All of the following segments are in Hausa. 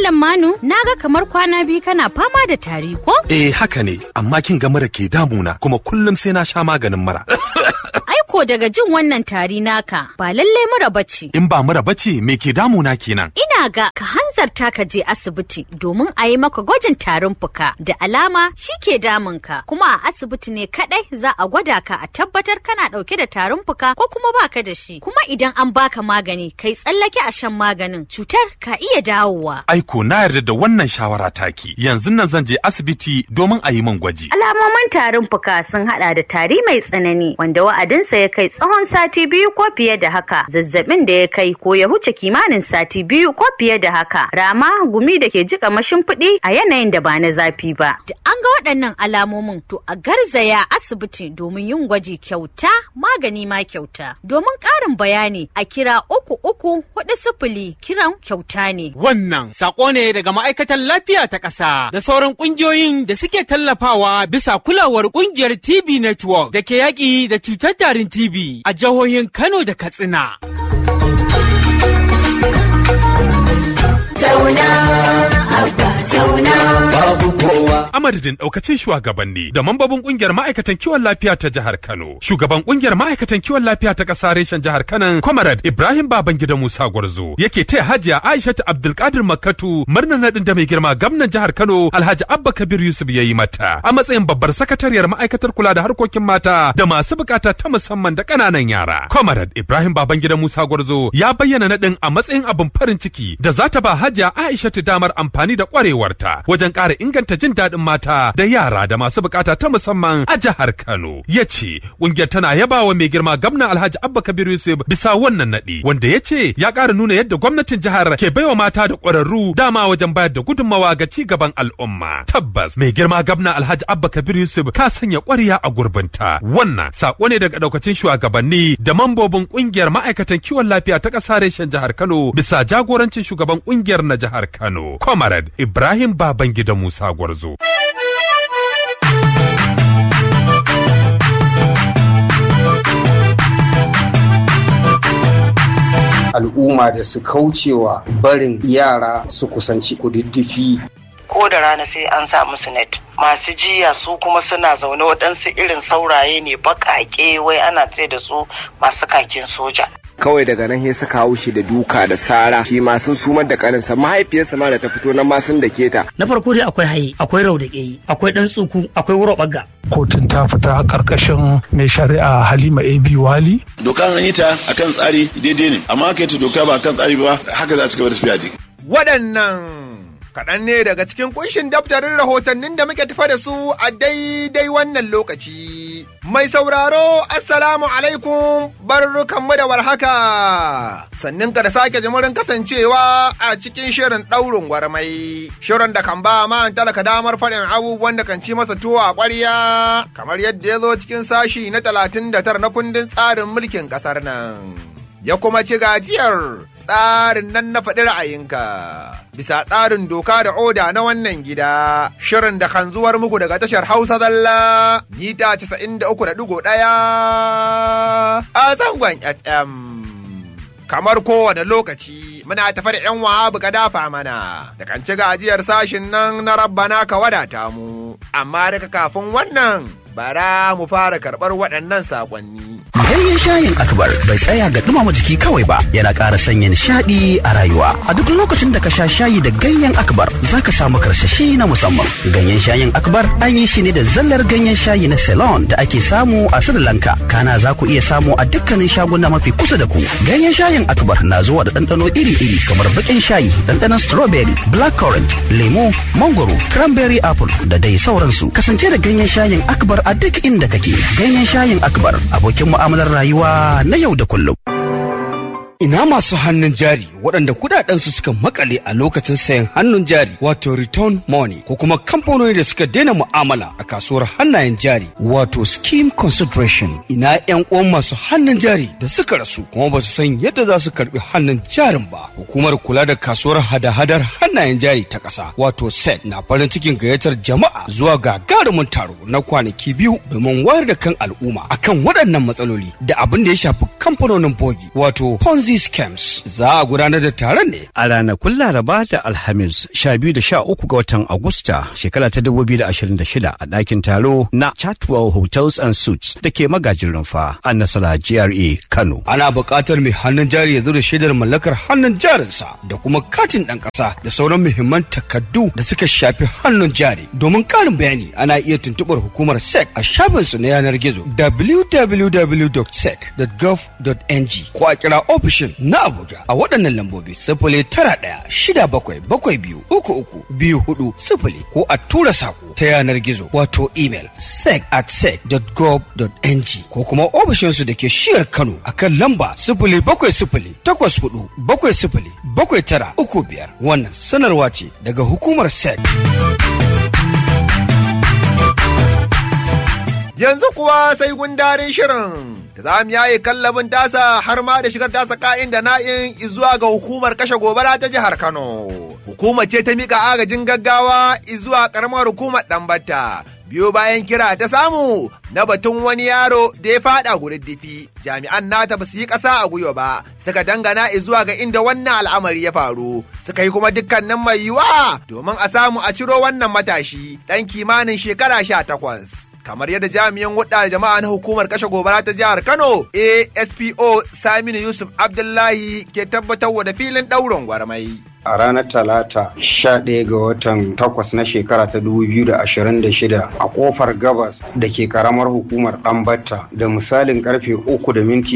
Malam Manu, naga kamar kwana biyu kana fama da tari ko? Eh haka ne, amma kin ga mura ke damuna kuma kullum sai na sha maganin mura. Aiko daga jin wannan tari naka ba lallai mura bace. In ba mura bace me ke damuna kenan? Ina ga ka hanzarta ka je asibiti domin a yi maka gwajin tarin fuka da alama shi ke damunka kuma a asibiti ne kadai za a gwada ka a tabbatar kana dauke da tarin fuka ko kuma baka da shi kuma idan an baka magani kai tsallake a shan maganin cutar ka iya dawowa. Aiko na yarda da wannan shawara taki. Yanzu nan zan je asibiti domin a yi min gwaji. Alamomin tarin fuka sun hada da tari mai tsanani wanda wa'adinsa ya kai tsawon sati biyu ko fiye da haka, zazzabin da ya kai ko ya huce kimanin sati biyu ko fiye da haka, rama gumi da ke jika mashimfiɗi a yanayin da ba na zafi ba. Da an ga waɗannan alamomin to a garzaya asibiti domin yin gwaji kyauta magani ma kyauta. Domin ƙarin bayani a kira uku uku hudu sifili kiran kyauta ne. Wannan sako ne daga ma'aikatan lafiya ta ƙasa da sauran ƙungiyoyin da suke tallafawa bisa kulawar ƙungiyar TB Network da ke yaƙi da cutar tarin TB a jihohin Kano da Katsina. Zauna, abba zauna. babu kowa. A madadin daukacin shugabanni da mambobin kungiyar ma'aikatan kiwon lafiya ta jihar Kano. Shugaban kungiyar ma'aikatan kiwon lafiya ta ƙasa reshen jihar Kano, Comrade Ibrahim Babangida Musa Gwarzo, yake taya Hajiya Aishatu Abdulkadir Makkatu murnar nadin da mai girma gwamnan jihar Kano Alhaji Abba Kabir Yusuf ya yi mata a matsayin babbar sakatariyar ma'aikatar kula da harkokin mata da masu bukata ta musamman da ƙananan yara. Comrade Ibrahim Babangida Musa Gwarzo ya bayyana nadin a matsayin abin farin ciki da za ta ba Hajiya Aishatu damar amfani da kwarewarta wajen ƙara inganta jin daɗin mata da yara da masu bukata ta musamman a jihar Kano. Ya ce ƙungiyar tana yaba wa mai girma gwamna Alhaji Abba Kabir Yusuf bisa wannan naɗi wanda ya ce ya ƙara nuna yadda gwamnatin jihar ke baiwa mata da ƙwararru dama wajen bayar da gudunmawa ga ci gaban al'umma. Tabbas mai girma gwamna Alhaji Abba Kabir Yusuf ka sanya ƙwarya a gurbinta. Wannan saƙo ne daga ɗaukacin shugabanni da mambobin ƙungiyar ma'aikatan kiwon lafiya ta ƙasa reshen jihar Kano bisa jagorancin shugaban ƙungiyar na jihar Kano. Comrade Ibrahim Babangida Musa Gwarzo. al'umma da su kaucewa barin yara su kusanci kududdufi ko da rana sai an sa musu net masu jiya su kuma suna zaune waɗansu irin sauraye ne baƙaƙe wai ana ce da su masu kakin soja kawai daga nan sai suka hau shi da duka da sara shi ma sun sumar da kaninsa mahaifiyarsa ma da ta fito nan ma sun da keta na farko dai akwai haye akwai raudaƙe akwai dan tsuku akwai wuro bagga kotun ta fita karkashin mai shari'a halima ab wali doka an yi ta akan tsari daidai ne amma aka yi ta doka ba akan tsari ba haka za a cigaba da tafiya dai waɗannan kaɗan ne daga cikin kunshin daftarin rahotannin da muke tafa da su a daidai wannan lokaci. Mai sauraro, Assalamu alaikum, barkanmu da warhaka. Sannin ka da sake jimurin kasancewa a cikin shirin ɗaurin gwarmai. Shirin da kan ba ma talaka damar faɗin abubuwan da kan ci masa tuwo a ƙwarya, kamar yadda ya zo cikin sashi na talatin da tara na kundin tsarin mulkin ƙasar nan. ya kuma ci gajiyar tsarin nan na faɗi ra'ayinka. Bisa tsarin doka da oda na wannan gida, shirin da kan zuwar muku daga tashar Hausa Zalla, mita 93.1 a zangon FM. Kamar kowane lokaci muna tafa da ‘yan wahabu ka dafa mana, da kan ci gajiyar sashin nan na rabbana ka wadata mu, amma daga kafin wannan bara mu fara karɓar waɗannan saƙonni. Ganyen shayin akbar bai tsaya ga dumama jiki kawai ba yana ƙara sanya nishaɗi a rayuwa. A duk lokacin da ka sha shayi da ganyen akbar za ka samu karsashi na musamman. Ganyen shayin akbar an yi shi ne da zallar ganyen shayi na Ceylon da ake samu a Sri Lanka. Kana za ku iya samu a dukkanin shaguna mafi kusa da ku. Ganyen shayin akbar na zuwa da ɗanɗano iri-iri kamar baƙin shayi, ɗanɗanon strawberry, blackcurrant, lemo, mangoro, cranberry apple da dai sauransu. Kasance da ganyen shayin akbar a duk inda kake. Ganyen shayin akbar abokin mu'amala mu'amalar rayuwa na yau da kullum. Ina masu hannun jari waɗanda kudadensu suka makale a lokacin sayan hannun jari wato return money ko kuma kamfanoni da suka daina mu'amala a kasuwar hannayen jari wato scheme consideration ina yan uwan masu hannun jari da suka rasu kuma ba su san yadda za su karbi hannun jarin ba hukumar kula da kasuwar hada-hadar hannayen jari ta ƙasa wato sec na farin cikin gayyatar jama'a zuwa gagarumin taro na kwanaki biyu domin wayar da kan al'umma akan waɗannan matsaloli da abin da ya shafi kamfanonin bogi wato ponzi Disease Camps. Za a gudanar da taron ne a ranakun Laraba da Alhamis 12 da 13 ga watan Agusta shekara ta 2026 a ɗakin taro na Chatwell Hotels and Suites da ke magajin rumfa a Nasara GRA Kano. Ana buƙatar mai hannun jari ya zo da shaidar mallakar hannun jarinsa da kuma katin ɗan ƙasa da sauran muhimman takardu da suka shafi hannun jari. Domin ƙarin bayani ana iya tuntuɓar hukumar SEC a shafinsu na yanar gizo www.sec.gov.ng ko a kira ofishin na Abuja a waɗannan lambobi sifili tara ɗaya shida bakwai bakwai biyu uku uku biyu hudu sifili ko a tura saƙo ta yanar gizo wato email sec at sec.gov.ng ko kuma ofishinsu da ke shiyar Kano a kan lamba sifili bakwai sifili takwas hudu bakwai sifili bakwai tara uku biyar wannan sanarwa ce daga hukumar sec. Yanzu kuwa sai gundarin shirin da za mu yaye kallabin tasa har ma da shigar tasa ka'in da na'in zuwa ga hukumar kashe gobara ta jihar Kano. Hukumar ce ta mika agajin gaggawa zuwa karamar hukumar Ɗanbata. Biyo bayan kira ta samu na batun wani yaro da ya fada gududdufi jami'an nata ba su yi ƙasa a gwiwa ba suka dangana zuwa ga inda wannan al'amari ya faru suka yi kuma dukkanin mai yiwa domin a samu a ciro wannan matashi ɗan kimanin shekara sha takwas. kamar yadda jami'an hudda da jama'a na hukumar kashe gobara ta jihar Kano ASPO Saminu Yusuf Abdullahi ke tabbatar da filin ɗaurin gwarmai. a ranar talata 11 ga watan 8 na shekara ta 2026 a kofar gabas da ke karamar hukumar ɗanbatta da misalin karfe 3 da minti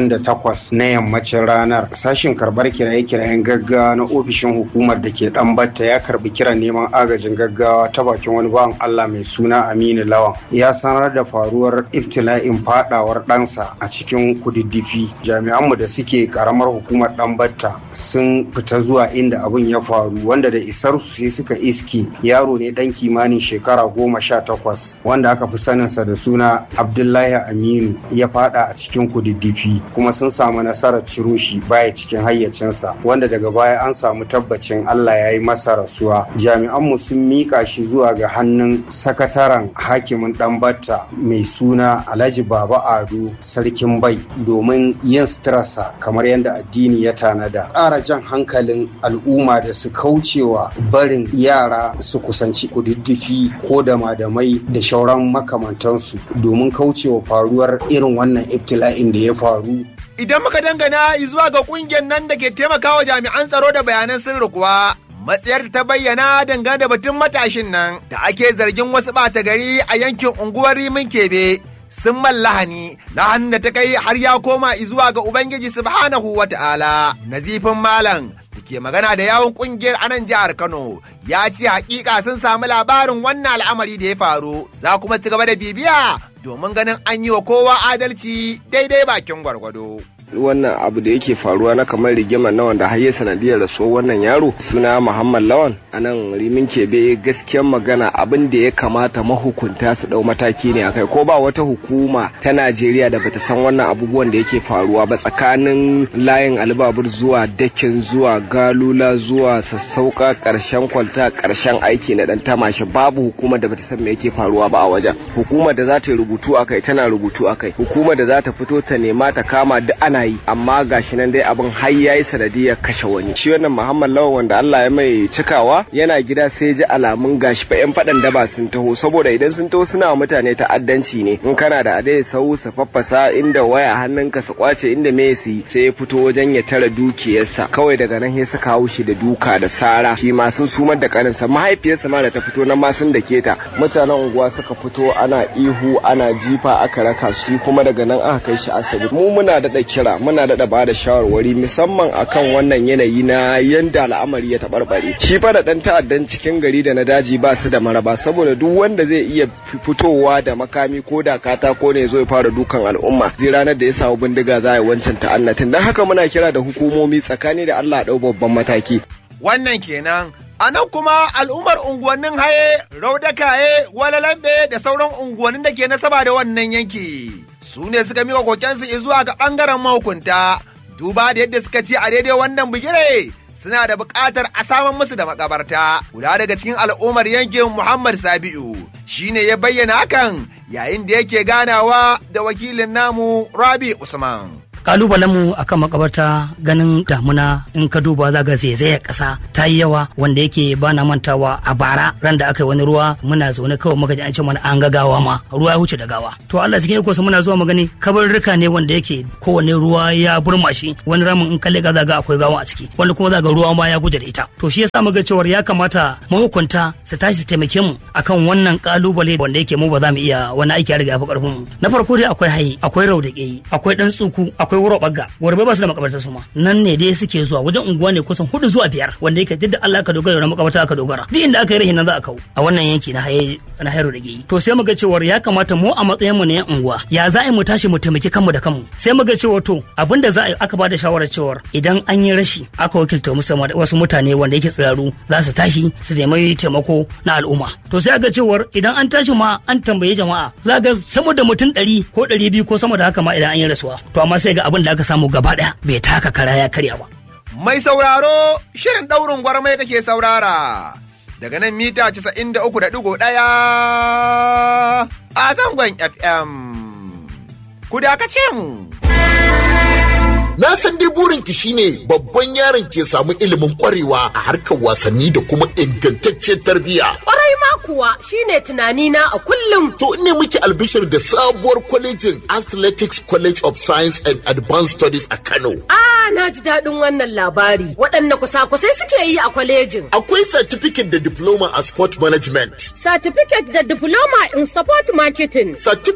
28 na yammacin ranar sashin karbar kiraye-kirayen gaggawa na ofishin hukumar da ke ɗanbatta ya karbi kiran neman agajin gaggawa ta bakin wani bawan allah mai suna aminu lawan ya sanar da faruwar ibtila'in fadawar ɗansa a cikin kududdufi jami'anmu da suke karamar hukumar ɗanbatta sun fita zuwa inda da abin ya faru wanda da isar su sai suka iske yaro ne dan kimanin shekara goma sha takwas wanda aka fi saninsa da suna abdullahi aminu ya fada a cikin kududdufi kuma sun samu nasarar ciro shi baya cikin hayyacinsa wanda daga baya an samu tabbacin allah ya yi masa rasuwa jami'anmu sun miƙa shi zuwa ga hannun sakataren hakimin ɗanbatta mai suna alhaji baba ado sarkin bai domin yin suturarsa kamar yadda addini ya tanada ƙara jan hankalin al'umma da su kaucewa barin yara su kusanci kududdufi ko da madamai da shauran makamantansu domin kaucewa faruwar irin wannan ibtila'in da ya faru Idan muka dangana zuwa ga kungiyar nan da ke taimakawa jami'an tsaro da bayanan sirri kuwa matsayar ta bayyana dangane da batun matashin nan da ake zargin wasu ɓata gari a yankin unguwar Rimin Kebe sun mallahani na hannun da ta kai har ya koma zuwa ga Ubangiji subhanahu wa ta'ala. Nazifin Malam da ke magana da yawon kungiyar anan jihar Kano ya ce hakika sun samu labarin wannan al'amari da ya faru za kuma ci gaba da bibiya domin ganin an yi wa kowa adalci daidai bakin gwargwado. wannan abu da yake faruwa na kamar rigimar na wanda har ya sanadiyar rasuwar wannan yaro suna Muhammad Lawan a nan rimin kebe gaskiyar magana abin da ya kamata mahukunta su dau mataki ne akai ko ba wata hukuma ta Najeriya da bata san wannan abubuwan da yake faruwa ba tsakanin layin albabur zuwa dakin zuwa galula zuwa sassauka karshen kwalta karshen aiki na dan tamashi babu hukumar da bata san me yake faruwa ba a wajen hukumar da za ta yi rubutu akai tana rubutu akai hukumar da za ta fito ta nema ta kama duk ana yi amma gashi nan dai abin har yayi sanadiyar kashe wani shi wannan Muhammad Lawan wanda Allah ya mai cikawa yana gida sai ji alamun gashi fa yan fadan daba sun taho saboda idan sun taho suna mutane ta'addanci ne in kana da adai sau su faffasa inda waya hannunka su kwace inda me su sai ya fito wajen ya tara dukiyarsa kawai daga nan sai suka hau shi da duka da sara shi ma sun sumar da kaninsa mahaifiyarsa ma da ta fito nan ma sun dake ta mutanen unguwa suka fito ana ihu ana jifa aka raka shi kuma daga nan aka kai shi asibiti mu muna da kira muna daɗa ba da shawarwari musamman akan wannan yanayi na yanda al'amari ya taɓarɓare shi fa da ɗan ta'addan cikin gari da na daji ba su da maraba saboda duk wanda zai iya fitowa da makami ko da katako ne zo ya fara dukan al'umma zai ranar da ya samu bindiga za a yi wancan ta'annatin don haka muna kira da hukumomi tsakani da Allah ɗau babban mataki. Wannan kenan A nan kuma al'ummar unguwannin haye, raudakaye, walalambe da sauran unguwannin da ke nasaba da wannan yanki. Su ne suka miƙa kokensu zuwa ga ɓangaren mahukunta, duba da yadda suka ce a daidai wannan bigire suna da buƙatar a saman musu da makabarta. Guda daga cikin al'ummar yankin Muhammad Sabi'u shi ne ya bayyana hakan yayin da yake ganawa da wakilin namu Rabi Usman. kalubalen mu akan makabarta ganin damuna in ka duba za ga zaizayar kasa ta yi yawa wanda yake ba na mantawa a bara ran da aka yi wani ruwa muna zaune kawai muka ji an ce mana an ga gawa ma ruwa ya wuce da gawa to Allah cikin iko muna zuwa magani kabarurruka ne wanda yake kowane ruwa ya burma shi wani ramin in kalle ga za ga akwai gawa a ciki wanda kuma za ga ruwa ma ya guje da ita to shi yasa muga cewar ya kamata mahukunta su tashi su taimake mu akan wannan kalubale wanda yake mu ba za mu iya wani aiki ya riga ya fi karfin mu na farko dai akwai hayi akwai raudaƙe akwai dan tsuku akwai wuro bagga gwarbe ba su da makabartar su ma nan ne dai suke zuwa wajen unguwa ne kusan hudu zuwa biyar wanda yake duk da Allah ka dogara da makabarta aka dogara duk inda aka yi rahin nan za a kawo a wannan yanki na haye na hairo da geyi to sai muga cewar ya kamata mu a matsayin mu na yan unguwa ya za a yi mu tashi mu taimaki kanmu da kanmu sai muga cewa to abinda za a yi aka bada shawarar cewar idan an yi rashi aka wakilta musamman wasu mutane wanda yake tsiraru za su tashi su nemi taimako na al'umma to sai aga cewar idan an tashi ma an tambayi jama'a za ga sama da mutum ɗari ko ɗari biyu ko sama da haka ma idan an yi rasuwa to amma sai ga abin da aka samu gaba ɗaya bai taka kara ya karya ba Mai sauraro shirin ɗaurin gwarmai kake saurara daga nan mita 93.1 a zangon FM. Ku dakace mu. Na san dai burinki shine babban yaron ke samu ilimin kwarewa a harkar wasanni da kuma ingantacciyar tarbiyya. Kwarai ma kuwa shine tunanina a kullum. To ne muke albishir da sabuwar kwalejin Athletics College of Science and Advanced Studies a Kano. Ah, na ji daɗin wannan labari. Waɗanne kusa-kusai suke yi a kwalejin. Akwai certificate da diploma a sport management. Certificate da diploma in sport marketing.